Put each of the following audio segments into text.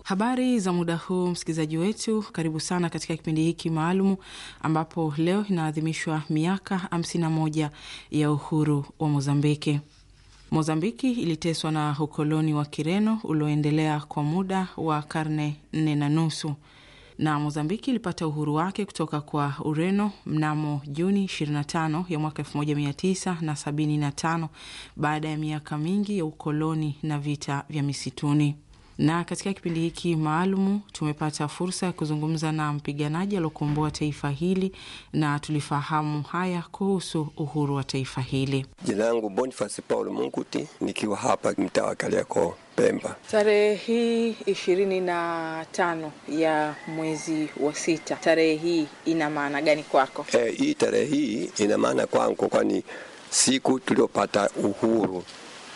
Habari za muda huu, msikilizaji wetu, karibu sana katika kipindi hiki maalumu ambapo leo inaadhimishwa miaka 51 ya uhuru wa Mozambiki. Mozambiki iliteswa na ukoloni wa Kireno ulioendelea kwa muda wa karne nne na nusu na Mozambiki ilipata uhuru wake kutoka kwa Ureno mnamo Juni 25 ya mwaka 1975 baada ya miaka mingi ya ukoloni na vita vya misituni. Na katika kipindi hiki maalumu tumepata fursa ya kuzungumza na mpiganaji aliokomboa taifa hili na tulifahamu haya kuhusu uhuru wa taifa hili. Jina langu Boniface Paulo Munguti, nikiwa hapa mtaa wa Kariakoo, Pemba. Tarehe hii ishirini na tano ya mwezi wa sita, tarehe hii ina maana gani kwako? E, hii tarehe hii ina maana kwangu, kwani siku tuliopata uhuru,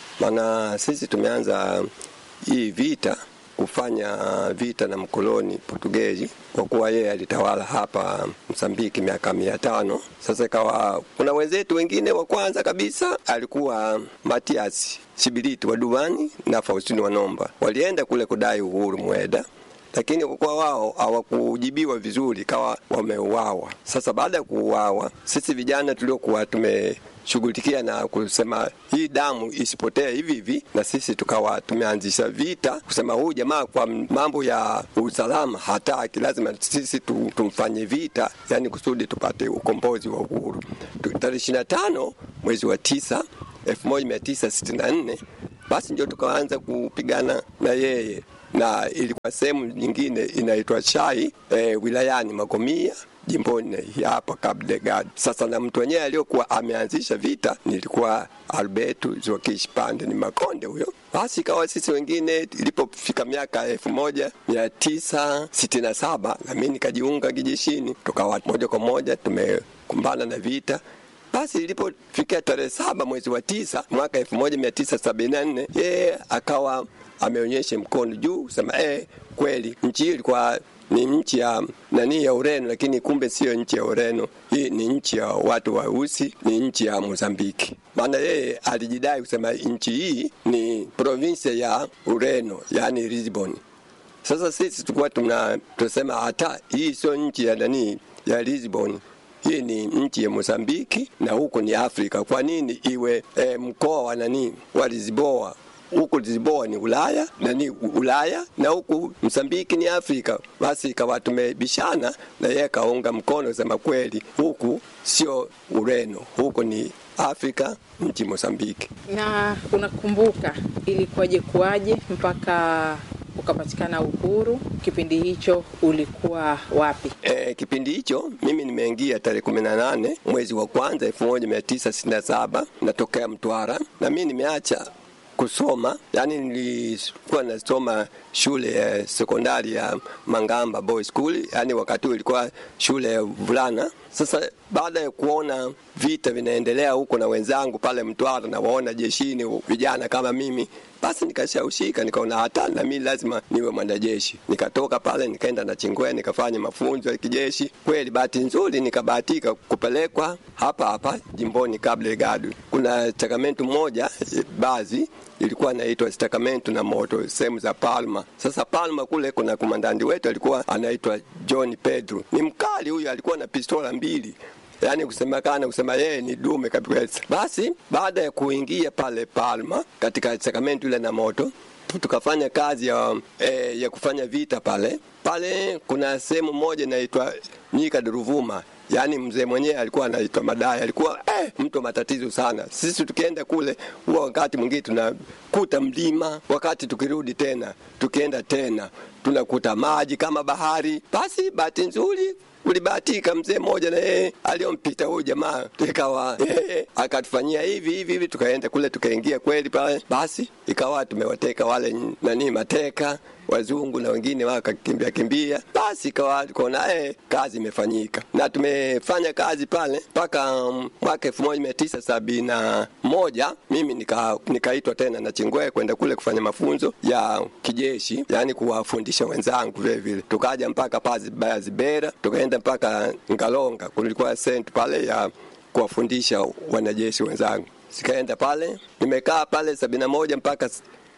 maana sisi tumeanza hii vita kufanya vita na mkoloni Portugezi, kwa kuwa yeye alitawala hapa Msambiki miaka mia tano. Sasa ikawa kuna wenzetu wengine, wa kwanza kabisa alikuwa Matias Sibiliti wa Duani na Faustini Wanomba, walienda kule kudai uhuru Mweda, lakini kwa kuwa wao hawakujibiwa vizuri, kawa wameuawa. Sasa baada ya kuuawa, sisi vijana tuliokuwa tume shughulikia na kusema hii damu isipotee hivi hivi, na sisi tukawa tumeanzisha vita kusema huyu jamaa kwa mambo ya usalama hataki, lazima sisi tu, tumfanye vita, yani kusudi tupate ukombozi wa uhuru. Tarehe ishirini na tano mwezi wa tisa elfu moja mia tisa sitini na nne basi ndio tukaanza kupigana na yeye, na ilikuwa sehemu nyingine inaitwa Chai e, wilayani Magomia jimboni hapa Cabo Delgado. Sasa na mtu wenyewe aliyokuwa ameanzisha vita nilikuwa Alberto Zokish Pande ni Makonde huyo. Basi ikawa sisi wengine, ilipofika miaka elfu moja mia tisa sitini na saba na mimi nikajiunga kijeshini, tukawa moja kwa moja tumekumbana na vita basi ilipofikia tarehe saba mwezi wa tisa mwaka elfu moja mia tisa sabini na nne yeye akawa ameonyesha mkono juu kusema eh, kweli nchi hii ilikuwa ni nchi ya nani ya Ureno, lakini kumbe siyo nchi ya Ureno. Hii ni nchi ya watu weusi, ni nchi ya Mozambiki. Maana yeye alijidai kusema nchi hii ni provinsia ya Ureno, yani Lisbon. Sasa sisi tulikuwa tuna tunasema hata hii sio nchi ya nani ya Lisbon, hii ni nchi ya Mozambiki na huko ni Afrika. Kwa nini iwe e, mkoa wa nani wa Lisboa huku Lisboa ni Ulaya na ni Ulaya na huku Msambiki ni Afrika. Basi ikawa tumebishana na yeye kaunga mkono sema kweli, huku sio Ureno, huku ni Afrika, nchi Mosambiki. Na unakumbuka ilikuwaje kuwaje mpaka ukapatikana uhuru? Kipindi hicho ulikuwa wapi? E, kipindi hicho mimi nimeingia tarehe kumi na nane mwezi wa kwanza elfu moja mia tisa sitini na saba natokea Mtwara na mimi nimeacha kusoma yani, nilikuwa nasoma shule ya sekondari ya Mangamba Boys School, yani wakati huo ilikuwa shule ya vulana. Sasa baada ya kuona vita vinaendelea huko na wenzangu pale Mtwara na waona jeshini vijana kama mimi, basi nikashawishika, nikaona hata na mimi lazima niwe mwanajeshi. Nikatoka pale nikaenda na Chingwe nikafanya mafunzo ya kijeshi. Kweli bahati nzuri nikabahatika kupelekwa hapa hapa jimboni Cabo Delgado. Kuna chakamento moja baadhi ilikuwa inaitwa Sacramento na moto sehemu za Palma. Sasa Palma kule kuna komandandi wetu alikuwa anaitwa John Pedro, ni mkali huyu, alikuwa na pistola mbili yaani kusemekana kusema yeye ni dume kabisa. Basi baada ya kuingia pale Palma katika Sacramento ile na moto tukafanya kazi ya, eh, ya kufanya vita pale pale. Kuna sehemu moja inaitwa Nyika Duruvuma yaani mzee mwenyewe alikuwa anaitwa Madai, alikuwa eh, mtu wa matatizo sana. Sisi tukienda kule, huwa wakati mwingine tunakuta mlima, wakati tukirudi tena tukienda tena tunakuta maji kama bahari. Basi bahati nzuri ulibahatika mzee mmoja na yeye aliyompita huyu jamaa, ikawa yeye akatufanyia hivi hivi hivi, tukaenda kule tukaingia kweli pale, basi ikawa tumewateka wale nani mateka wazungu na wengine wakakimbia kimbia, basi ikawa tukaona eh, kazi imefanyika na tumefanya kazi pale mpaka um, mwaka elfu moja mia tisa sabini na moja mimi nika, nikaitwa tena na Chingwe kwenda kule kufanya mafunzo ya kijeshi, yani kuwafundisha wenzangu vile vile. Tukaja mpaka pazi baya Zibera, tukaenda mpaka Ngalonga, kulikuwa sent pale ya kuwafundisha wanajeshi wenzangu. Sikaenda pale, nimekaa pale sabini na moja mpaka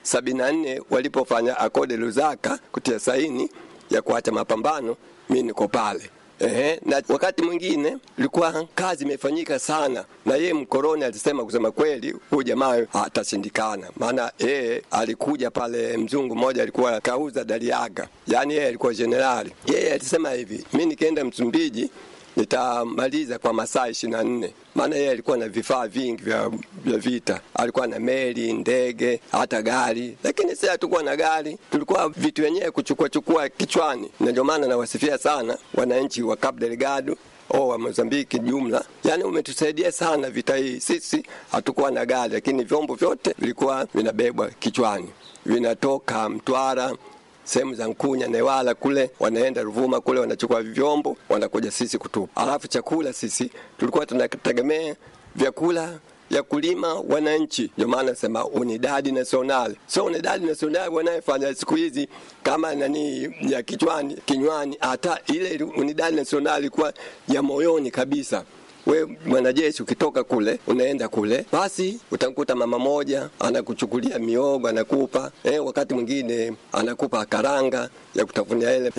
sabini na nne walipofanya akode Lusaka kutia saini ya kuacha mapambano, mi niko pale. Ehe, na wakati mwingine ilikuwa kazi imefanyika sana, na yeye mkoroni alisema kusema kweli, huyu jamaa atashindikana, maana yeye alikuja pale, mzungu mmoja alikuwa kauza Daliaga, yaani yeye alikuwa jenerali. Yeye alisema hivi, mi nikienda Msumbiji nitamaliza kwa masaa ishirini na nne maana yeye alikuwa na vifaa vingi vya, vya vita. Alikuwa na meli, ndege, hata gari, lakini sisi hatukuwa na gari, tulikuwa vitu wenyewe kuchukua chukua kichwani, na ndio maana nawasifia sana wananchi wa Cabo Delgado o wa Mozambiki jumla, yani umetusaidia sana vita hii. Sisi hatukuwa na gari, lakini vyombo vyote vilikuwa vinabebwa kichwani, vinatoka Mtwara sehemu za Nkunya, Newala kule, wanaenda Ruvuma kule, wanachukua vyombo, wanakuja sisi kutupa. Alafu chakula sisi tulikuwa tunategemea vyakula ya kulima wananchi. Ndio maana nasema unidadi nasional, sio unidadi nasional wanayefanya siku hizi kama nani ya kichwani kinywani. Hata ile unidadi nasional ilikuwa ya moyoni kabisa we mwanajeshi ukitoka kule unaenda kule, basi utamkuta mama moja anakuchukulia miogo anakupa eh, wakati mwingine anakupa karanga ya kutafunia ile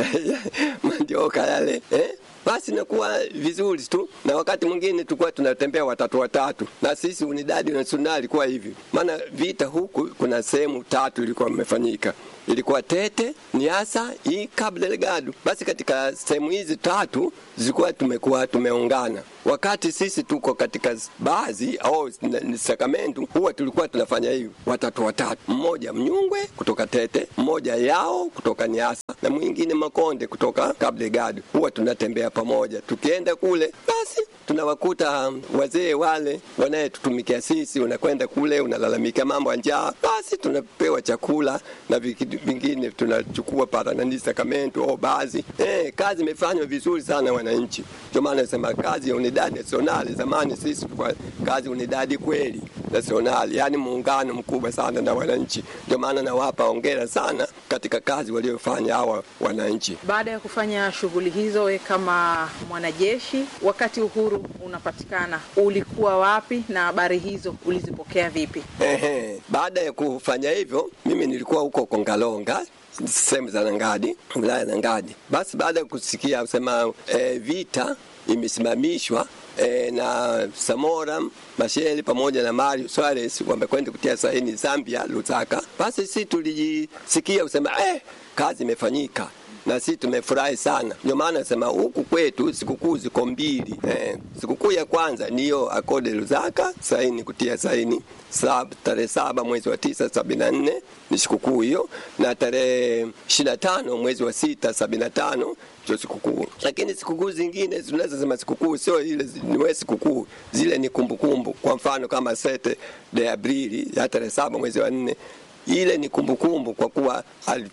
mandioka yale eh, basi nakuwa vizuri tu, na wakati mwingine tulikuwa tunatembea watatu watatu, na sisi unidadi nasionali ilikuwa hivi, maana vita huku kuna sehemu tatu ilikuwa imefanyika ilikuwa Tete, Niasa, hii Cabo Delgado. Basi katika sehemu hizi tatu zilikuwa tumekuwa tumeungana. Wakati sisi tuko katika baadhi au Sacramento, huwa tulikuwa tunafanya hivi watatu watatu, mmoja Mnyungwe kutoka Tete, mmoja Yao kutoka Niasa na mwingine Makonde kutoka Cabo Delgado. Huwa tunatembea pamoja, tukienda kule basi tunawakuta wazee wale wanayetutumikia sisi, unakwenda kule unalalamika mambo ya njaa, basi tunapewa chakula na vingine tunachukua para nani Sacramento au baadhi. Eh, kazi imefanywa vizuri sana wananchi. Ndio maana nasema kazi ya unidadi nasionali, zamani sisi kwa kazi unidadi kweli nasionali, yani muungano mkubwa sana na wananchi. Ndio maana nawapa hongera sana katika kazi waliofanya hawa wananchi. Baada ya kufanya shughuli hizo, we kama mwanajeshi, wakati uhuru unapatikana, ulikuwa wapi na habari hizo ulizipokea vipi? Ehe, baada ya kufanya hivyo, mimi nilikuwa huko Kongalonga sehemu za Nangadi, wilaya ya Nangadi. Basi baada ya kusikia kusema e, vita imesimamishwa e, na Samora Machel pamoja na Mario Suarez wamekwenda kutia saini Zambia, Lusaka. Basi sisi tulijisikia kusema eh, kazi imefanyika na sisi tumefurahi sana. Ndio maana nasema huku kwetu sikukuu ziko mbili eh. Sikukuu ya kwanza niyo akode Lusaka saini kutia saini sab, tarehe saba mwezi wa tisa sabini na nne ni sikukuu hiyo, na tarehe ishirini na tano mwezi wa sita sabini na tano ndio sikukuu. Lakini sikukuu zingine tunaweza sema sikukuu sio ile niwe sikukuu, zile ni kumbukumbu kumbu. Kwa mfano kama sete de Aprili ya tarehe saba mwezi wa nne ile ni kumbukumbu kumbu kwa kuwa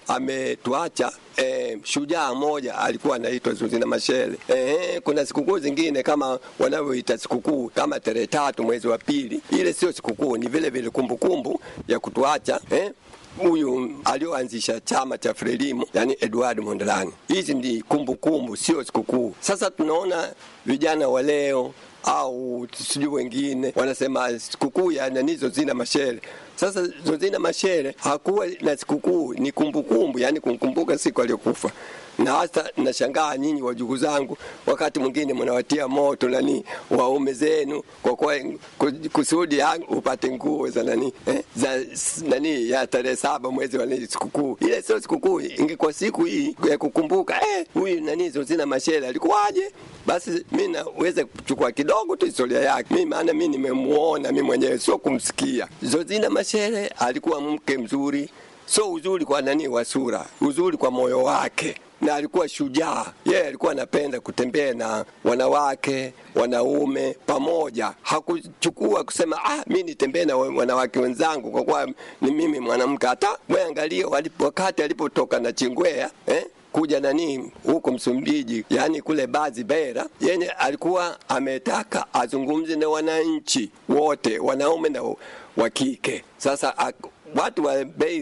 ametuacha e, shujaa mmoja alikuwa anaitwa Zuzina Mashele. E, kuna sikukuu zingine kama wanavyoita sikukuu kama tarehe tatu mwezi wa pili, ile sio sikukuu, ni vile vile kumbukumbu ya kutuacha eh, huyu alioanzisha chama cha Frelimo, yani Edward Mondlane. Hizi ni kumbukumbu, sio sikukuu. Sasa tunaona vijana wa leo au sijui wengine wanasema sikukuu ya nani Zozina Mashele. Sasa Zozina Mashele hakuwa na sikukuu, ni kumbukumbu, yani kumkumbuka siku aliyokufa. Na hasa nashangaa nyinyi wajukuu zangu, wakati mwingine mnawatia moto nani waume zenu kwa kwa kusudi upate nguo za nani eh, za nani ya tarehe saba mwezi wa nini sikukuu. Ile sio sikukuu, ingekuwa siku hii ya kukumbuka eh, huyu nani Zozina Mashele alikuwaje? Basi mimi naweza kuchukua kidogo tu historia yake mimi, maana mimi nimemuona mimi mwenyewe, sio kumsikia. Zozina Mashele alikuwa mke mzuri, sio uzuri kwa nani wa sura, uzuri kwa moyo wake na alikuwa shujaa. Yeye alikuwa anapenda kutembea na wanawake wanaume pamoja, hakuchukua kusema ah, mi nitembee na wanawake wenzangu kwa kuwa ni mimi mwanamke. Hata wewe angalia wakati alipotoka na Chingwea eh? kuja nani huko Msumbiji, yani kule Bazi Beira, yenye alikuwa ametaka azungumze na wananchi wote, wanaume na wa kike. Sasa watu wa Beira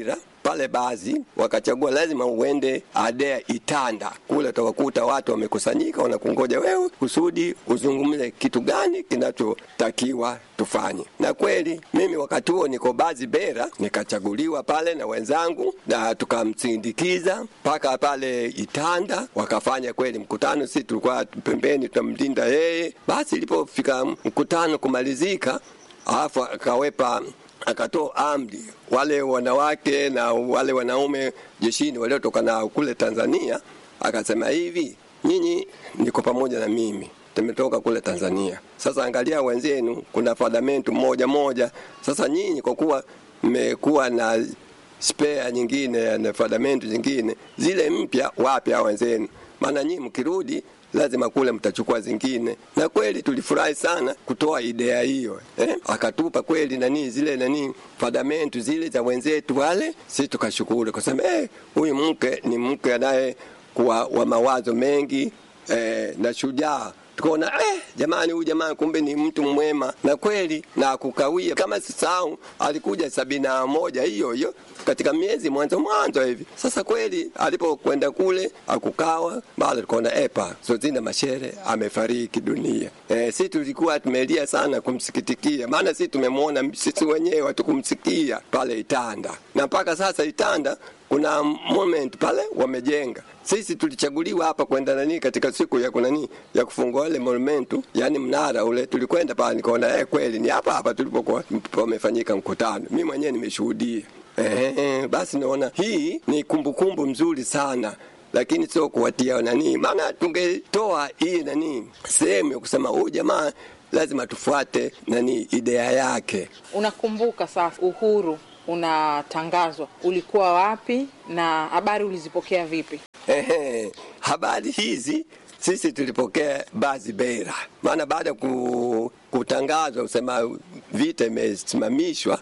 pale baadhi wakachagua lazima uende Adea Itanda, kule utawakuta watu wamekusanyika wanakungoja wewe kusudi uzungumze kitu gani kinachotakiwa tufanye. Na kweli mimi wakati huo niko bazi Bera, nikachaguliwa pale na wenzangu na tukamsindikiza mpaka pale Itanda, wakafanya kweli mkutano. Sisi tulikuwa pembeni tunamlinda yeye. Basi ilipofika mkutano kumalizika, alafu akawepa akatoa amri wale wanawake na wale wanaume jeshini waliotoka na kule Tanzania, akasema hivi, nyinyi niko pamoja na mimi tumetoka kule Tanzania. Sasa angalia wenzenu, kuna fadamentu moja moja. Sasa nyinyi kwa kuwa mmekuwa na spare nyingine na fadamentu nyingine zile mpya, wapi hao wenzenu? Maana nyinyi mkirudi lazima kule mtachukua zingine. Na kweli tulifurahi sana kutoa idea hiyo eh? Akatupa kweli nani zile nani fadamentu zile za wenzetu wale, sisi tukashukuru kwa sababu eh, huyu mke ni mke anaye kuwa wa mawazo mengi eh, na shujaa tukaona eh, jamani, huyu jamani kumbe ni mtu mwema na kweli, na kukawia kama sisahau, alikuja sabini na moja hiyo hiyo katika miezi mwanzo mwanzo hivi. Sasa kweli alipokwenda kule akukawa bado tukaona epa Sozina Mashere amefariki dunia. Eh, sisi tulikuwa tumelia sana kumsikitikia, maana sisi tumemwona sisi wenyewe hatukumsikia pale Itanda, na mpaka sasa Itanda kuna moment pale wamejenga. Sisi tulichaguliwa hapa kwenda nani katika siku ya kunani ya kufungua ile monumentu, yani mnara ule, tulikwenda pale nikaona eh, kweli ni hapa hapa tulipokuwa pamefanyika mkutano. Mimi mwenyewe nimeshuhudia. Eh, basi naona hii ni kumbukumbu kumbu mzuri sana lakini sio kuwatia nani, maana tungetoa hii nani sehemu ya kusema huyu jamaa lazima tufuate nani idea yake. Unakumbuka sasa uhuru unatangazwa, ulikuwa wapi na habari ulizipokea vipi? Ehe, habari hizi sisi tulipokea bazi Bera, maana baada ya ku, kutangazwa kusema vita imesimamishwa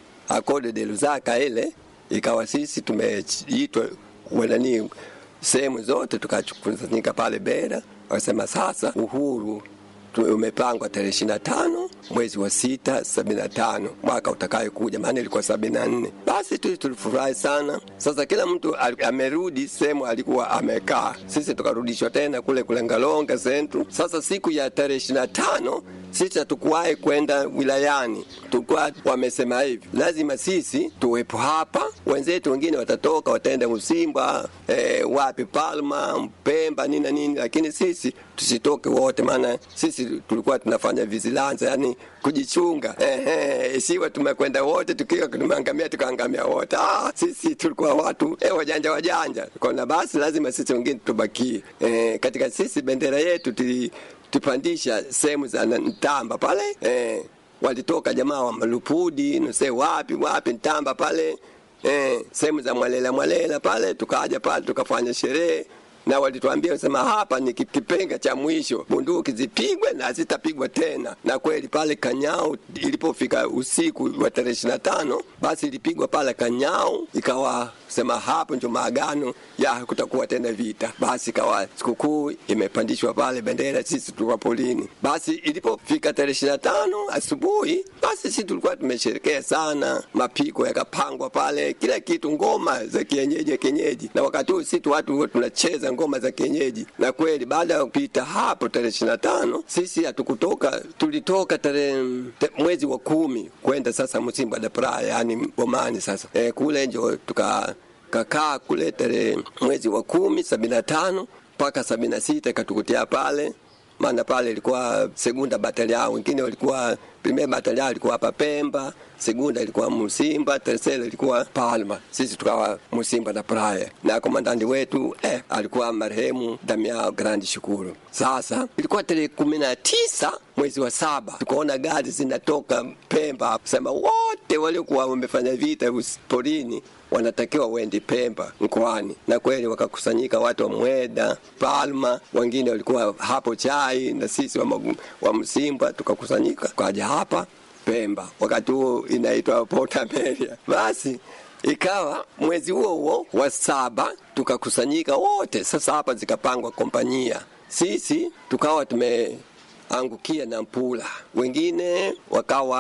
akode de Lusaka ile ikawa sisi tumeitwa wanani sehemu zote tukakusanyika pale Bera, wakasema sasa uhuru umepangwa tarehe ishirini na tano mwezi wa sita sabini na tano mwaka utakayo kuja, maana ilikuwa sabini na nne. Basi tu tulifurahi sana. Sasa kila mtu amerudi sehemu alikuwa amekaa, sisi tukarudishwa tena kule kule Ngalonga Central. Sasa siku ya tarehe ishirini na tano sisi hatukuwahi kwenda wilayani, tulikuwa wamesema hivi, lazima sisi tuwepo hapa, wenzetu wengine watatoka wataenda Msimba, eh, wapi Palma, Mpemba, nini na nini, lakini sisi tusitoke wote, maana sisi tulikuwa tunafanya vigilance, yani kujichunga. Ehe, isiwe tumekwenda wote tukiwa tumeangamia tukaangamia wote. Ah, sisi tulikuwa watu eh, wajanja wajanja, kona basi lazima sisi wengine tubakie. Eh, katika sisi bendera yetu tuli tupandisha sehemu za Ntamba pale eh, walitoka jamaa wa Malupudi nuse wapi wapi Ntamba pale eh, sehemu za Mwalela Mwalela pale, tukaja pale tukafanya sherehe na walituambia sema hapa ni kipenga cha mwisho, bunduki zipigwe na zitapigwa tena. Na kweli pale Kanyao ilipofika usiku wa tarehe ishirini na tano basi ilipigwa pale Kanyao, ikawa sema hapo ndio maagano ya kutakuwa tena vita. Basi ikawa sikukuu imepandishwa pale bendera, sisi tulikuwa polini. Basi ilipofika tarehe ishirini na tano asubuhi, basi sisi tulikuwa tumesherekea sana, mapiko yakapangwa pale, kila kitu, ngoma za kienyeji kienyeji, na wakati huu sisi watu tunacheza ngoma za kienyeji. Na kweli baada ya kupita hapo tarehe ishirini na tano sisi hatukutoka, tulitoka tarehe te, mwezi wa kumi kwenda sasa Msimba da Praia, yani Bomani. Sasa e, kule njo tuka kakaa kule tarehe mwezi wa kumi sabini na tano mpaka sabini na sita ikatukutia pale maana pale ilikuwa segunda batalia, wengine walikuwa primera batalia ilikuwa hapa Pemba, segunda ilikuwa Musimba, tercera ilikuwa Palma, sisi tukawa Musimba na Praia, na komandandi wetu eh, alikuwa marehemu Damiao Grandi Shukuru. Sasa ilikuwa tarehe kumi na tisa mwezi wa saba, tukaona gari zinatoka Pemba, sema wote waliokuwa wamefanya vita porini wanatakiwa wende Pemba mkoani, na kweli wakakusanyika watu wa Mweda, Palma, wengine walikuwa hapo chai, na sisi wa, magu, wa Msimba tukakusanyika kaja hapa Pemba, wakati huo inaitwa Port Ameria. Basi ikawa mwezi huo huo wa saba tukakusanyika wote. Sasa hapa zikapangwa kompanyia, sisi tukawa tumeangukia na Mpula, wengine wakawa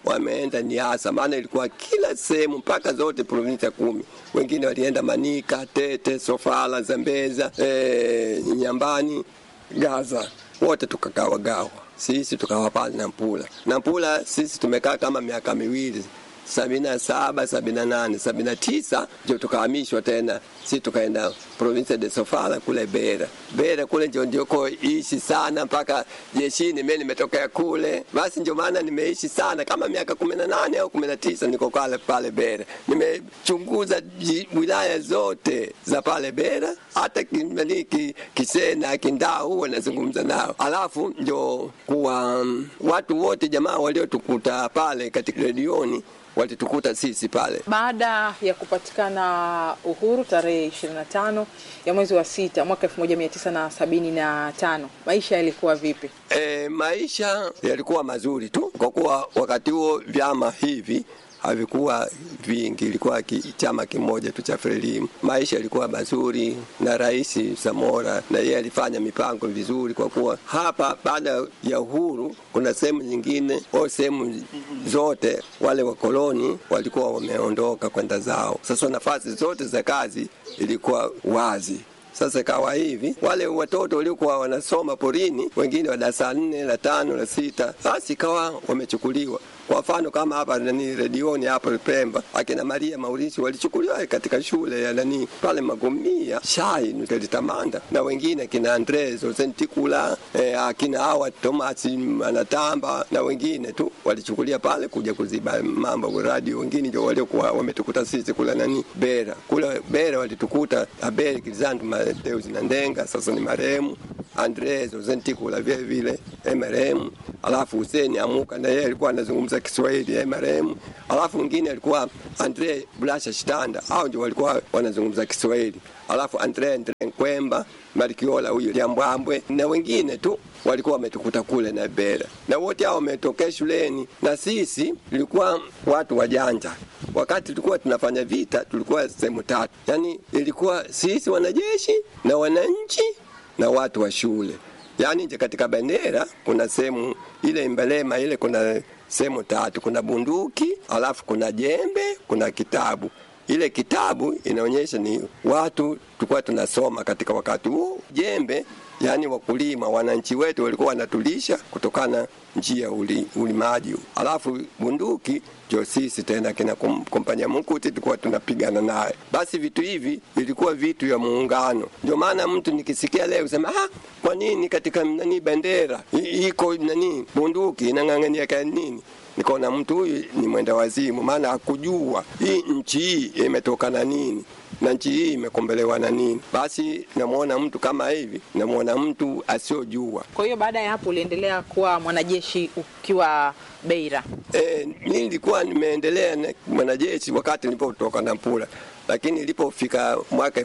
wameenda Niasa, maana ilikuwa kila sehemu mpaka zote provinsia kumi. Wengine walienda Manika, Tete, Sofala, Zambeza, e, Nyambani, Gaza, wote tukagawagawa. Sisi tukawa pale Nampula. Nampula sisi tumekaa kama miaka miwili sabini na saba sabini na nane sabini na tisa ndio tukahamishwa tena, si tukaenda province de Sofala kule Bera. Bera kule ndio ndioko ishi sana mpaka jeshini, mimi nimetokea kule, basi ndio maana nimeishi sana kama miaka kumi na nane au kumi na tisa niko pale pale Bera. Nimechunguza wilaya zote za pale Bera, hata kimaliki Kisena, Kindau huwa nazungumza nao, alafu ndio kuwa um, watu wote jamaa waliotukuta pale katika redioni walitukuta sisi pale. Baada ya kupatikana uhuru tarehe 25 ya mwezi wa sita mwaka 1975 maisha yalikuwa vipi? E, maisha yalikuwa mazuri tu, kwa kuwa wakati huo vyama hivi havikuwa vingi, ilikuwa ki, chama kimoja tu cha Frelimu. Maisha yalikuwa mazuri, na Rais Samora na yeye alifanya mipango vizuri, kwa kuwa hapa baada ya uhuru kuna sehemu nyingine au sehemu zote wale wakoloni walikuwa wameondoka kwenda zao. Sasa nafasi zote za kazi ilikuwa wazi. Sasa ikawa hivi, wale watoto waliokuwa wanasoma porini, wengine wa darasa nne, la tano, la sita, basi ikawa wamechukuliwa. Kwa mfano kama hapa nani redioni hapo Pemba, akina Maria Maurici walichukuliwa katika shule ya nani pale Magomia Shai Nutelitamanda, na wengine akina Andres Osentikula eh, akina hawa Thomas Anatamba na wengine tu walichukulia pale kuja kuziba mambo radio. Wengine ndio waliokuwa wametukuta sisi kula nani Bera, kula Bera walitukuta Abel Kizandu Mateus na Ndenga, sasa ni marehemu Andres Osentikula vile vile marehemu, alafu Hussein Amuka na yeye alikuwa anazungumza Kiswahili eh, marehemu. Alafu mwingine alikuwa Andre Blasha Shitanda, hao ndio walikuwa wanazungumza Kiswahili. Alafu Andre Andre Nkwemba, Marikiola huyu Liambwambwe na wengine tu walikuwa wametukuta kule na Bera, na wote hao wametokea shuleni, na sisi tulikuwa watu wajanja. Wakati tulikuwa tunafanya vita, tulikuwa sehemu tatu, yaani ilikuwa sisi wanajeshi na wananchi na watu wa shule. Yaani katika bendera kuna sehemu ile Mbelema ile kuna sehemu tatu, kuna bunduki, alafu kuna jembe, kuna kitabu. Ile kitabu inaonyesha ni watu tulikuwa tunasoma katika wakati huo. Jembe yani wakulima, wananchi wetu walikuwa wanatulisha kutokana njia uli, ulimaji. Alafu bunduki ndio sisi tena kina kompanya Mkuti tulikuwa tunapigana naye. Basi vitu hivi vilikuwa vitu ya muungano. Ndio maana mtu nikisikia leo sema ah, kwa nini katika nani bendera iko nani bunduki inang'ang'ania kwa nini? Nikaona mtu huyu ni mwenda wazimu, maana hakujua hii nchi hii imetokana nini na nchi hii imekombelewa na nini. Basi namwona mtu kama hivi, namwona mtu asiojua. Kwa hiyo baada ya hapo uliendelea kuwa mwanajeshi ukiwa Beira? E, nilikuwa nimeendelea na mwanajeshi wakati nilipotoka Nampula, lakini ilipofika mwaka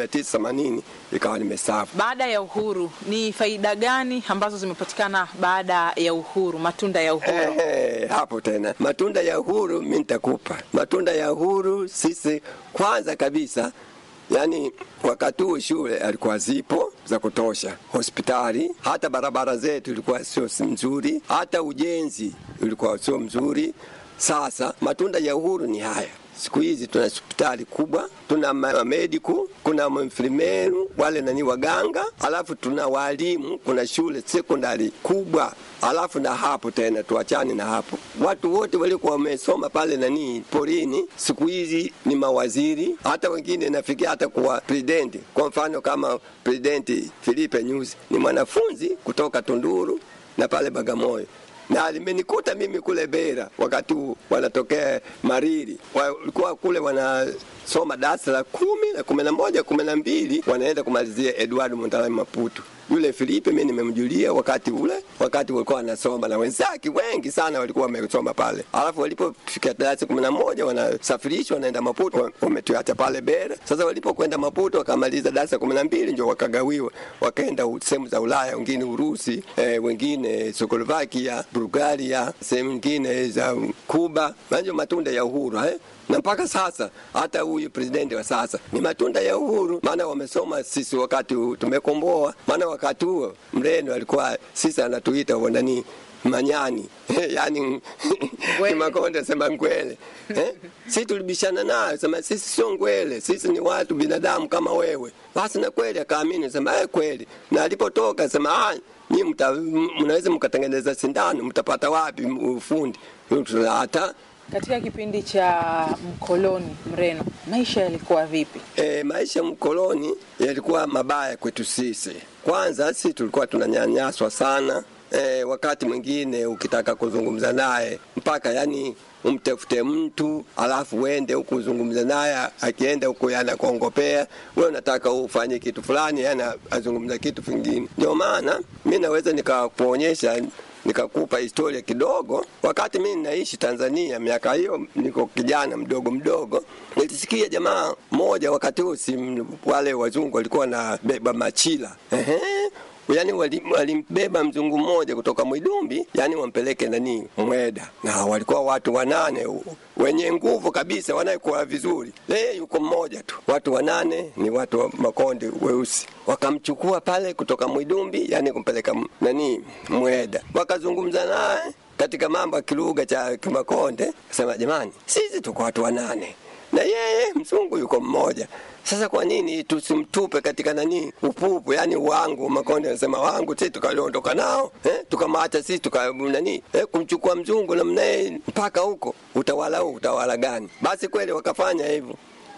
1980 ikawa nimestaafu. Baada ya uhuru, ni faida gani ambazo zimepatikana baada ya uhuru, matunda ya uhuru? Ehe, hapo tena matunda ya uhuru mi nitakupa matunda ya uhuru. Sisi kwanza kabisa Yaani wakati huo shule alikuwa zipo za kutosha, hospitali, hata barabara zetu ilikuwa sio nzuri, hata ujenzi ulikuwa sio mzuri. Sasa matunda ya uhuru ni haya. Siku hizi tuna hospitali kubwa, tuna mediku, kuna mfrimeru wale nani waganga, alafu tuna walimu, kuna shule sekondari kubwa, alafu na hapo tena, tuachane na hapo, watu wote walikuwa wamesoma pale nani porini, siku hizi ni mawaziri, hata wengine nafikia hata kuwa presidenti. Kwa mfano kama presidenti Filipe Nyusi ni mwanafunzi kutoka Tunduru na pale Bagamoyo na limenikuta mimi kule Bera wakati huu wanatokea Mariri, walikuwa kule wanasoma darasa la kumi na kumi na moja kumi na mbili wanaenda kumalizia Edward Montalai Maputo. Yule Filipe mimi nimemjulia wakati ule, wakati walikuwa wanasoma na wenzake wengi sana walikuwa wamesoma pale. Alafu walipofika darasa kumi na moja wanasafirishwa wanaenda Maputo, wametuacha pale Bera. Sasa walipokwenda Maputo wakamaliza darasa kumi na mbili ndio wakagawiwa, wakaenda sehemu za Ulaya, wengine Urusi, eh, wengine Czechoslovakia, Bulgaria, sehemu nyingine za Kuba. Manjo matunda ya uhuru eh? na mpaka sasa hata huyu presidenti wa sasa ni matunda ya uhuru, maana wamesoma sisi wakati tumekomboa. Maana wakati huo Mreno alikuwa sisi anatuita nani manyani yani Ngwele. Kimakonde sema ngwele eh? si tulibishana naye sema sisi sio ngwele, sisi ni watu binadamu kama wewe. Basi na kweli akaamini sema eh, kweli. Na alipotoka sema ah, nyi mta, mnaweza mkatengeneza sindano, mtapata wapi ufundi? Hata Katika kipindi cha mkoloni Mreno, maisha yalikuwa vipi? E, maisha mkoloni yalikuwa mabaya kwetu sisi. Kwanza sisi tulikuwa tunanyanyaswa sana. E, wakati mwingine ukitaka kuzungumza naye mpaka yani umtafute mtu alafu uende huku uzungumze naye, akienda huku yanakuongopea wewe, unataka ufanye kitu fulani, yana azungumza kitu kingine. Ndio maana mi naweza nikakuonyesha nikakupa historia kidogo. Wakati mimi naishi Tanzania, miaka hiyo niko kijana mdogo mdogo, nilisikia jamaa mmoja, wakati huo si wale wazungu walikuwa wanabeba machila ehe yani walimbeba wali mzungu mmoja kutoka Mwidumbi, yani wampeleke nani Mweda, na walikuwa watu wanane wenye nguvu kabisa, wanayekuwa vizuri. Leo yuko mmoja tu, watu wanane ni watu wa Makonde weusi. Wakamchukua pale kutoka Mwidumbi, yani kumpeleka nani Mweda, wakazungumza naye katika mambo ya kilugha cha Kimakonde, sema jamani, sisi tuko watu wanane na yeye mzungu yuko mmoja. Sasa kwa nini tusimtupe katika nani upupu, yani wangu Makonde anasema wangu, sisi tukaliondoka nao eh, tukamwacha sisi tuka nani eh, kumchukua mzungu namnaye mpaka huko, utawala huu utawala gani? Basi kweli wakafanya hivyo.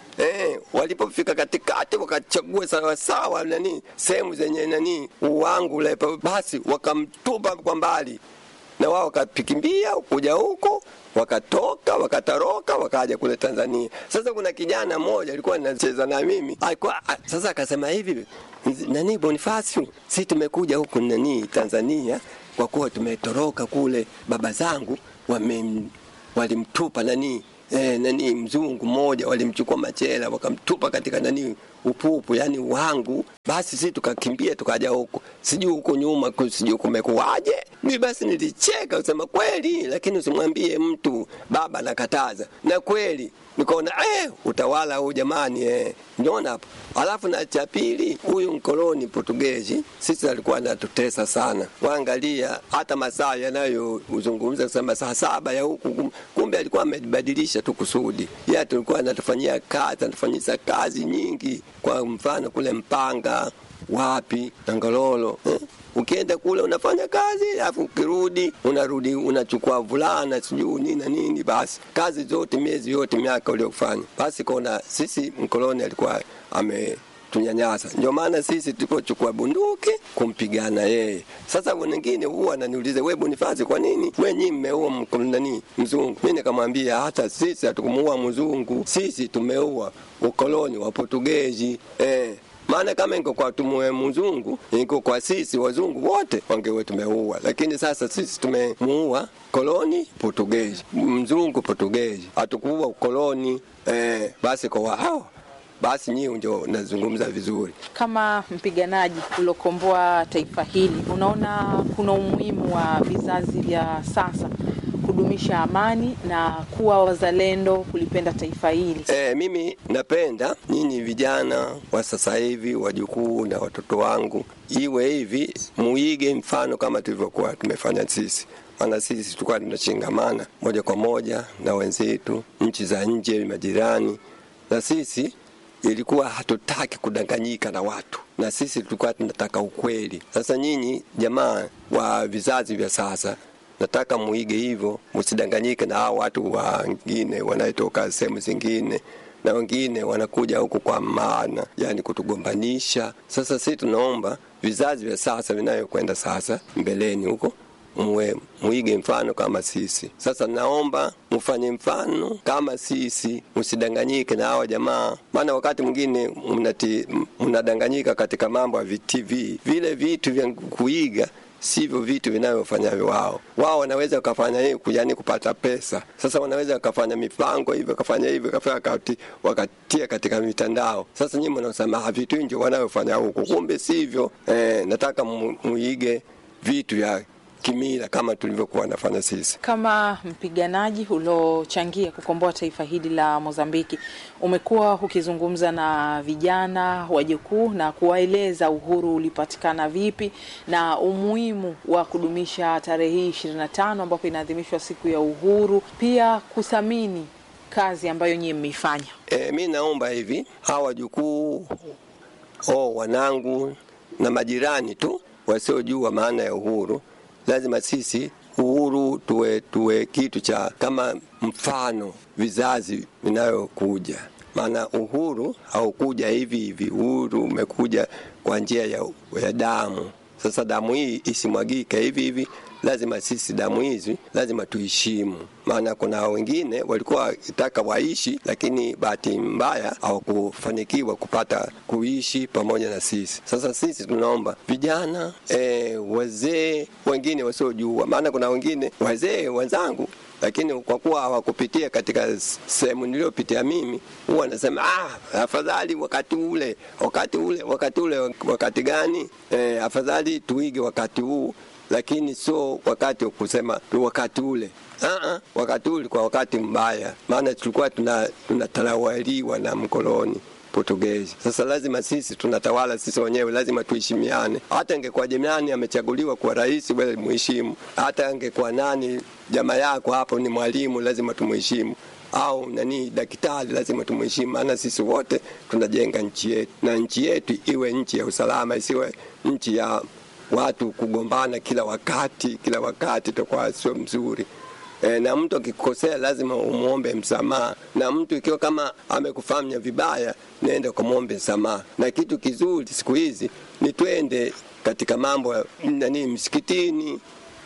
Eh, walipofika katikati wakachagua sawa sawa nani sehemu zenye nani uwangu ule, basi wakamtupa kwa mbali na wao wakapikimbia kuja huko, wakatoka wakatoroka, wakaja kule Tanzania. Sasa kuna kijana mmoja alikuwa anacheza na mimi alikuwa sasa, akasema hivi, nani Bonifacio, si tumekuja huku nani Tanzania kwa kuwa tumetoroka kule, baba zangu wame walimtupa nani eh, nani mzungu mmoja walimchukua machela wakamtupa katika nani upupu, yani wangu. Basi sisi tukakimbia tukaja huko, sijui huko nyuma sijui kumekuwaje. Mi basi nilicheka usema kweli, lakini usimwambie mtu, baba nakataza. Na kweli nikaona eh, utawala huu jamani, eh, niona hapo. Alafu na cha pili, huyu mkoloni Portugezi sisi alikuwa anatutesa sana. Waangalia hata masaa yanayozungumza kusema saa saba ya huku, kumbe alikuwa amebadilisha tu kusudi. Yeye tulikuwa anatufanyia kazi, anatufanyisa kazi nyingi, kwa mfano kule Mpanga wapi Tangalolo eh? Ukienda kule unafanya kazi, alafu ukirudi unarudi unachukua vulana sijui nini na nini, basi kazi zote miezi yote miaka uliofanya. Basi kona sisi mkoloni alikuwa ame tunyanyasa. Ndio maana sisi tulipochukua bunduki kumpigana yeye. Sasa wengine huwa ananiuliza wewe Boniface, kwa nini wewe nyinyi mmeua nani mzungu? Mimi nikamwambia hata sisi hatukumuua mzungu, sisi tumeua ukoloni wa Portugezi eh maana kama iko kwa tumue mzungu iko kwa sisi wazungu wote wangewe tumeua, lakini sasa sisi tumemuua koloni Portugezi, mzungu Portugezi, hatukuua ukoloni eh, basi kwa wao basi nyii ndio nazungumza vizuri. Kama mpiganaji uliokomboa taifa hili, unaona kuna umuhimu wa vizazi vya sasa kudumisha amani na kuwa wazalendo, kulipenda taifa hili? E, mimi napenda nyinyi vijana wa sasa hivi, wajukuu na watoto wangu, iwe hivi, muige mfano kama tulivyokuwa tumefanya sisi maana sisi tulikuwa tunachingamana moja kwa moja na wenzetu nchi za nje, majirani, na sisi ilikuwa hatutaki kudanganyika na watu, na sisi tulikuwa tunataka ukweli. Sasa nyinyi jamaa wa vizazi vya sasa nataka muige hivyo, msidanganyike na hao watu wengine wanaetoka sehemu zingine na wengine wanakuja huku kwa maana, yani kutugombanisha. Sasa sisi tunaomba vizazi vya sasa vinayokwenda sasa mbeleni huko muwe muige mfano kama sisi. Sasa naomba mufanye mfano kama sisi, msidanganyike na hawa jamaa, maana wakati mwingine mnadanganyika katika mambo ya TV, vile vitu vya kuiga sivyo vitu vinavyofanya wao. Wao wanaweza wakafanya hiyo yani kupata pesa. Sasa wanaweza wakafanya mipango hivyo, wakafanya hivyo, wakati wakatia katika mitandao. Sasa nyinyi mnasema vitu nje wanavyofanya huko, kumbe sivyo. Eh, nataka muige vitu vya kimila kama tulivyokuwa nafanya sisi. Kama mpiganaji uliochangia kukomboa taifa hili la Mozambiki, umekuwa ukizungumza na vijana wajukuu na kuwaeleza uhuru ulipatikana vipi na umuhimu wa kudumisha tarehe hii ishirini na tano ambapo inaadhimishwa siku ya uhuru, pia kuthamini kazi ambayo nyie mmeifanya. E, mi naomba hivi hawa wajukuu oh, wanangu na majirani tu wasiojua maana ya uhuru, lazima sisi uhuru tuwe, tuwe kitu cha kama mfano vizazi vinayokuja. Maana uhuru haukuja hivi hivi, uhuru umekuja kwa njia ya, ya damu. Sasa damu hii isimwagike hivi hivi, lazima sisi damu hizi lazima tuheshimu, maana kuna wengine walikuwa wakitaka waishi, lakini bahati mbaya hawakufanikiwa kupata kuishi pamoja na sisi. Sasa sisi tunaomba vijana e, wazee wengine wasiojua, maana kuna wengine wazee wenzangu lakini kwa kuwa hawakupitia katika sehemu niliyopitia mimi, huwa nasema ah, afadhali wakati ule, wakati ule, wakati ule. Wakati gani? E, afadhali tuige wakati huu, lakini sio wakati wa kusema tu wakati ule. Aa, wakati ule kwa wakati mbaya, maana tulikuwa tunatawaliwa na mkoloni Portugezi. Sasa lazima sisi tunatawala sisi wenyewe, lazima tuheshimiane. Hata ingekuwa jirani amechaguliwa kuwa rais, wewe muheshimu. Hata angekuwa nani jamaa yako hapo ni mwalimu, lazima tumuheshimu au nani daktari, lazima tumheshimu, maana sisi wote tunajenga nchi yetu, na nchi yetu iwe nchi ya usalama, isiwe nchi ya watu kugombana kila wakati kila wakati, itakuwa sio mzuri. E, na mtu akikosea lazima umwombe msamaha, na mtu ikiwa kama amekufanya vibaya, nenda ukamwombe msamaha. Na kitu kizuri siku hizi ni twende katika mambo nani, msikitini,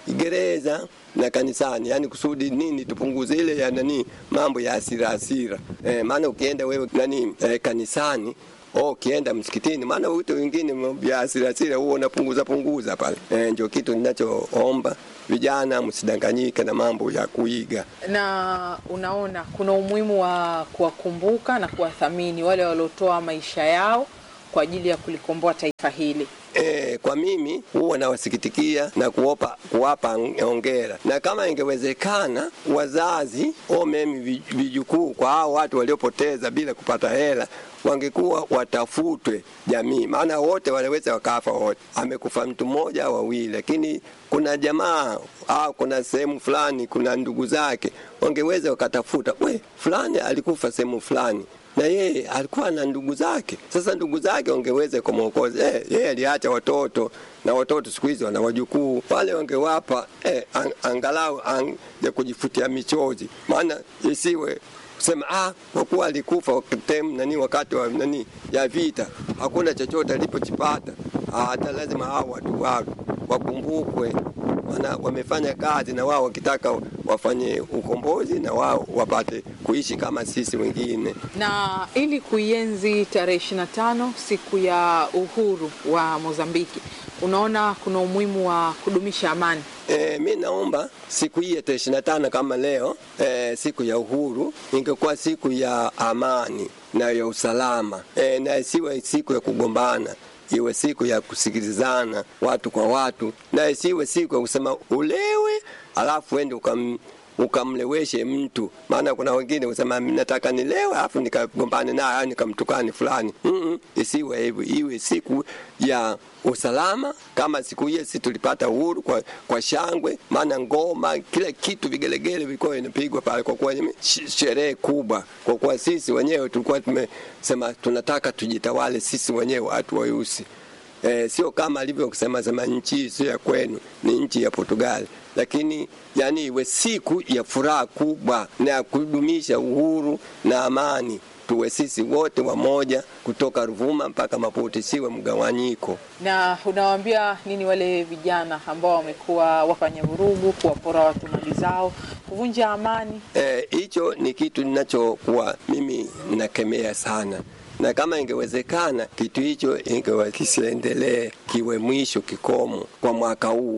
gereza na kanisani, yani kusudi nini, tupunguze ile ya nani, mambo ya hasira hasira. E, maana ukienda wewe nani e, kanisani Oh, ukienda msikitini, maana vitu vingine vya hasira hasira huo unapunguza punguza pale. E, ndio kitu ninachoomba vijana, msidanganyike na mambo ya kuiga. Na unaona kuna umuhimu wa kuwakumbuka na kuwathamini wale waliotoa maisha yao kwa ajili ya kulikomboa taifa hili. E, kwa mimi huwa nawasikitikia na kuopa, kuwapa ongera, na kama ingewezekana wazazi o mimi vijukuu kwa hao watu waliopoteza bila kupata hela wangekuwa watafutwe jamii, maana wote wanaweza wakafa wote. Amekufa mtu mmoja au wawili, lakini kuna jamaa au kuna sehemu fulani, kuna ndugu zake, wangeweza wakatafuta, we fulani alikufa sehemu fulani na yeye alikuwa na ndugu zake. Sasa ndugu zake wangeweza kumwokoza eh, yeye aliacha watoto na watoto siku hizi wana wajukuu wale, wangewapa eh, ang, angalau ang, ya kujifutia michozi, maana isiwe kusema ah, kwa kuwa alikufa wakati nani, wakati wa nani ya vita, hakuna chochote alipochipata. Hata lazima hao watu wao wakumbukwe, maana wamefanya kazi na wao wakitaka wafanye ukombozi na wao wapate kuishi kama sisi wengine. Na ili kuienzi tarehe ishirini na tano siku ya uhuru wa Mozambiki, unaona kuna umuhimu wa kudumisha amani. E, mi naomba siku hii ya tarehe ishirini na tano kama leo e, siku ya uhuru ingekuwa siku ya amani na ya usalama e, na isiwe siku ya kugombana iwe siku ya kusikilizana watu kwa watu, na isiwe siku ya kusema ulewe alafu ende ukam ukamleweshe mtu. Maana kuna wengine kusema nataka nilewe alafu nikagombane naye au nikamtukani fulani. mm -mm, isiwe hivyo, iwe siku ya usalama kama siku hiyo sisi tulipata uhuru kwa, kwa shangwe, maana ngoma, kila kitu, vigelegele vilikuwa vinapigwa pale, kwa kuwa sherehe kubwa, kwa kuwa sisi wenyewe tulikuwa tumesema tunataka tujitawale sisi wenyewe watu weusi. E, sio kama alivyo kusema sema nchi sio ya kwenu, ni nchi ya Portugali, lakini yani iwe siku ya furaha kubwa na ya kudumisha uhuru na amani tuwe sisi wote wamoja kutoka Ruvuma mpaka Maputo, siwe mgawanyiko. Na unawaambia nini wale vijana ambao wamekuwa wafanya vurugu, kuwapora watu mali zao, kuvunja amani? Hicho e, ni kitu ninachokuwa mimi nakemea sana na kama ingewezekana kitu hicho ingewa kisiendelee, kiwe mwisho kikomo kwa mwaka huu,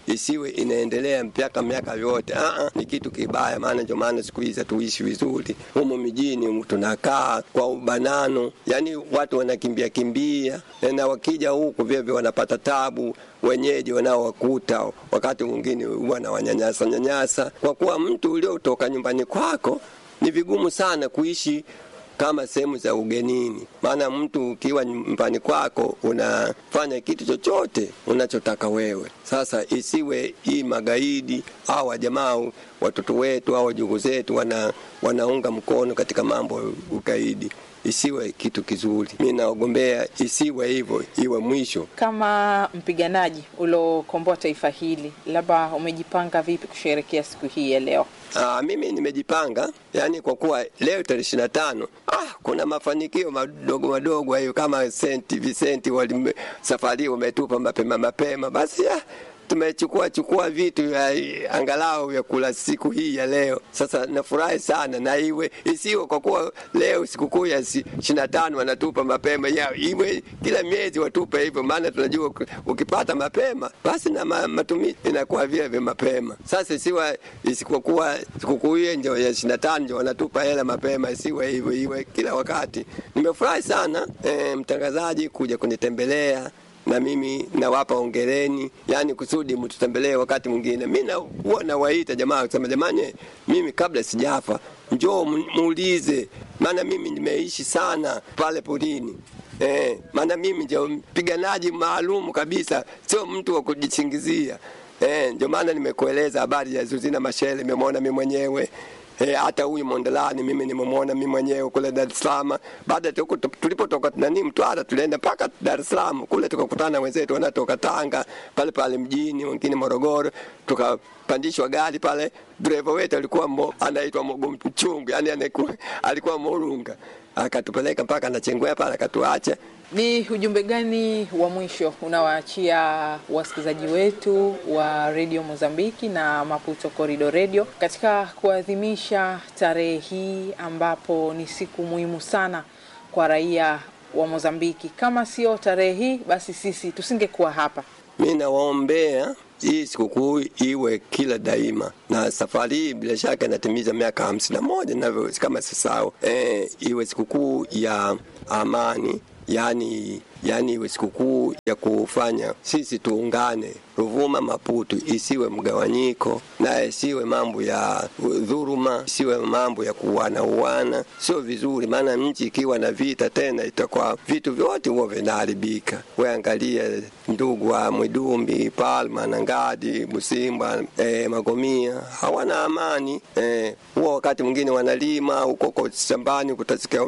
isiwe inaendelea mpaka miaka yote. Aa, ni kitu kibaya, maana ndio maana siku hizi hatuishi vizuri humu mijini, tunakaa kwa ubanano, yani watu wanakimbia kimbia, na wakija huku vyevyo wanapata tabu wenyeji wanaowakuta wakati mwingine wanawanyanyasa nyanyasa, kwa kuwa mtu uliotoka nyumbani kwako ni vigumu sana kuishi kama sehemu za ugenini. Maana mtu ukiwa nyumbani kwako unafanya kitu chochote unachotaka wewe. Sasa isiwe hii magaidi au wajamaa watoto wetu au wajukuu zetu wana, wanaunga mkono katika mambo ya ugaidi isiwe kitu kizuri. Mi naogombea isiwe hivyo, iwe mwisho. Kama mpiganaji uliokomboa taifa hili, labda umejipanga vipi kusherehekea siku hii ya leo? Aa, mimi nimejipanga yani, kwa kuwa leo tarehe ishirini na tano ah, kuna mafanikio madogo madogo hayo kama Saint Vincent wali safari wametupa mapema mapema, basi ah, tumechukua chukua vitu vya angalau vya kula siku hii ya leo. Sasa nafurahi sana, na iwe isiwe kwa kuwa leo sikukuu ya ishirini na tano wanatupa mapema ya, iwe kila miezi watupe hivyo, maana tunajua ukipata mapema basi na matumizi inakuwa vile vya mapema. Sasa isiwe isipokuwa sikukuu hiyo ndio ya ishirini na tano ndio wanatupa hela mapema, isiwe hivyo, iwe kila wakati. Nimefurahi sana e, mtangazaji kuja kunitembelea na mimi nawapa ongereni, yani kusudi mtutembelee wakati mwingine. Mi huwa nawaita jamaa kusema, jamani, mimi kabla sijafa njoo muulize, maana mimi nimeishi sana pale porini. Eh, maana mimi ndio mpiganaji maalum kabisa, sio mtu wa kujisingizia. Eh, ndio maana nimekueleza habari ya Zuzina Mashele, nimemwona mimi mwenyewe hata e, huyu Mondolani mimi nimemwona mimi mwenyewe kule Dar es Salaam. Baada tulipotoka nani Mtwara, tulienda mpaka Dar es Salaam kule, tukakutana na wenzetu wanatoka Tanga pale pale mjini, wengine Morogoro, tukapandishwa gari pale. Dereva wetu alikuwa mo, anaitwa Mogo Mchungu, yani anakuwa alikuwa Morunga, akatupeleka mpaka na Chengwea pale, akatuacha. Ni ujumbe gani wa mwisho unawaachia wasikilizaji wetu wa redio Mozambiki na Maputo Corridor Radio katika kuadhimisha tarehe hii ambapo ni siku muhimu sana kwa raia wa Mozambiki? Kama sio tarehe hii, basi sisi tusingekuwa hapa. Mi nawaombea hii sikukuu iwe kila daima, na safari hii bila shaka inatimiza miaka hamsini na moja navyo kama sisao. E, iwe sikukuu ya amani yani yani iwe sikukuu ya kufanya sisi tuungane Ruvuma Maputo, isiwe mgawanyiko na isiwe mambo ya dhuruma, isiwe mambo ya kuuana uana, sio vizuri. Maana nchi ikiwa na vita tena itakuwa vitu vyote huwa vinaharibika. Weangalia ndugu wa Mwidumbi, Palma na Ngadi, Busimba, eh, Magomia hawana amani eh, huwa wakati mwingine wanalima huko shambani, kutasikia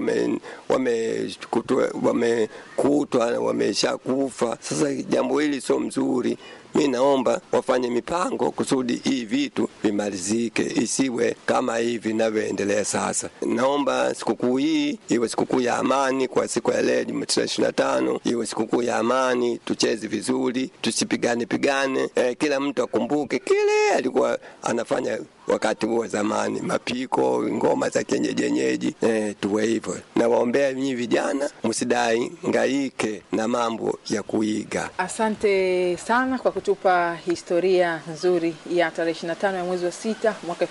wamekutwa wame wame wamesha kufa. Sasa jambo hili sio mzuri. Mi naomba wafanye mipango kusudi hii vitu vimalizike, isiwe kama hivi vinavyoendelea sasa. Naomba sikukuu hii iwe sikukuu ya amani kwa siku ya leo Jumatatu ishirini na tano, iwe sikukuu ya amani, tucheze vizuri, tusipigane pigane. Eh, kila mtu akumbuke kile alikuwa anafanya wakati huo zamani, mapiko, ngoma za kienyeji, eh, tuwe hivyo. Nawaombea nyinyi vijana, msidai ngaike na mambo ya kuiga. Asante sana kwa kutupa historia nzuri ya tarehe 25 ya mwezi wa sita mwaka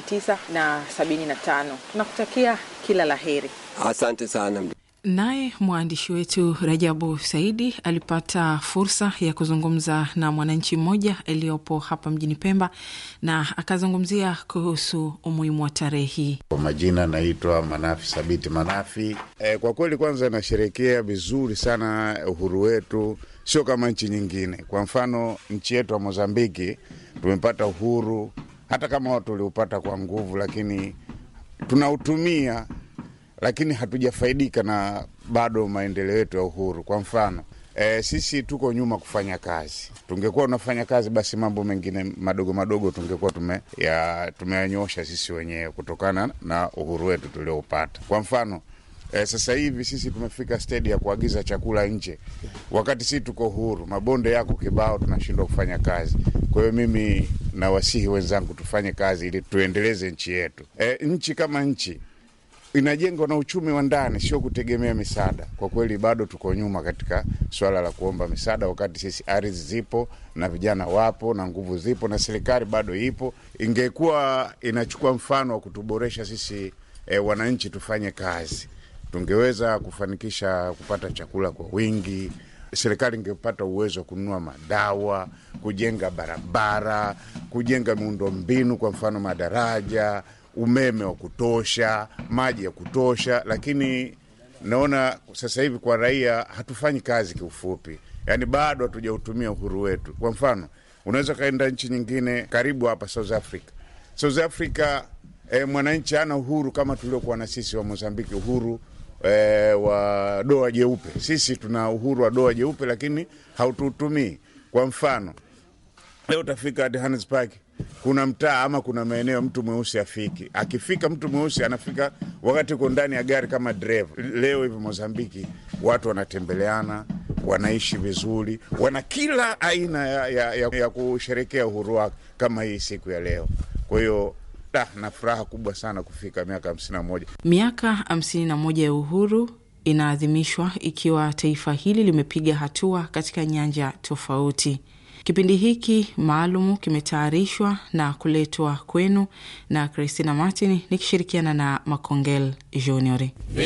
1975. Tunakutakia kila la heri. Asante sana. Naye mwandishi wetu Rajabu Saidi alipata fursa ya kuzungumza na mwananchi mmoja aliyopo hapa mjini Pemba na akazungumzia kuhusu umuhimu wa tarehe hii. Kwa majina naitwa Manafi Sabiti Manafi. E, kwa kweli kwanza nasherekea vizuri sana uhuru wetu, sio kama nchi nyingine. Kwa mfano nchi yetu ya Mozambiki tumepata uhuru, hata kama watu waliupata kwa nguvu, lakini tunautumia lakini hatujafaidika na bado maendeleo yetu ya uhuru. Kwa mfano e, sisi tuko nyuma kufanya kazi. Tungekuwa unafanya kazi, basi mambo mengine madogo madogo tungekuwa tume ya tumeyanyosha sisi wenyewe kutokana na uhuru wetu tulioupata. Kwa mfano e, sasa hivi sisi tumefika stedi ya kuagiza chakula nje, wakati sisi tuko huru, mabonde yako kibao, tunashindwa kufanya kazi. Kwa hiyo mimi nawasihi wenzangu tufanye kazi ili tuendeleze nchi yetu. E, nchi kama nchi inajengwa na uchumi wa ndani, sio kutegemea misaada. Kwa kweli bado tuko nyuma katika swala la kuomba misaada, wakati sisi ardhi zipo na vijana wapo na nguvu zipo na serikali bado ipo. Ingekuwa inachukua mfano wa kutuboresha sisi e, wananchi tufanye kazi, tungeweza kufanikisha kupata chakula kwa wingi. Serikali ingepata uwezo wa kununua madawa, kujenga barabara, kujenga miundombinu, kwa mfano madaraja umeme wa kutosha, maji ya kutosha, lakini naona sasa hivi kwa raia hatufanyi kazi. Kiufupi, yaani bado hatujautumia uhuru wetu. Kwa mfano, unaweza ukaenda nchi nyingine karibu hapa South Africa. South Africa eh, mwananchi ana uhuru kama tuliokuwa na sisi wa Mozambiki, uhuru eh, wa doa jeupe. Sisi tuna uhuru wa doa jeupe, lakini hautuutumii. Kwa mfano, leo utafika Johannesburg kuna mtaa ama kuna maeneo mtu mweusi afiki. Akifika mtu mweusi anafika wakati uko ndani ya gari kama dereva. Leo hivi Mozambiki watu wanatembeleana, wanaishi vizuri, wana kila aina ya, ya, ya, ya kusherekea uhuru wake kama hii siku ya leo. Kwa hiyo da, na furaha kubwa sana kufika miaka hamsini na moja. Miaka hamsini na moja ya uhuru inaadhimishwa ikiwa taifa hili limepiga hatua katika nyanja tofauti. Kipindi hiki maalumu kimetayarishwa na kuletwa kwenu na Christina Martin nikishirikiana na Makongel Junior.